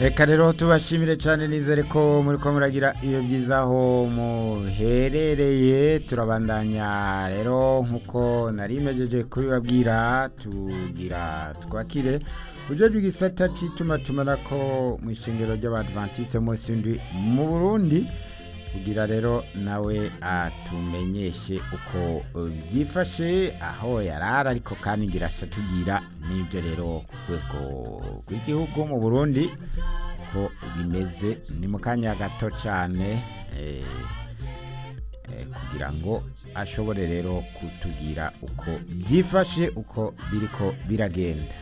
reka rero tubashimire cyane nizere ko muri ko muragira iyo byiza aho muherereye turabandanya rero nk'uko nari mejeje kubibabwira tugira twakire ujejwe igisata cy'itumatumana ko mu ishingiro ry'abadventiste munsi ndwi mu burundi kugira rero nawe atumenyeshe uko byifashe aho yarara ariko kandi ngira tugira n'ibyo rero ku rwego rw'igihugu mu burundi ko bimeze ni mu kanya gato cyane kugira ngo ashobore rero kutubwira uko byifashe uko biriko biragenda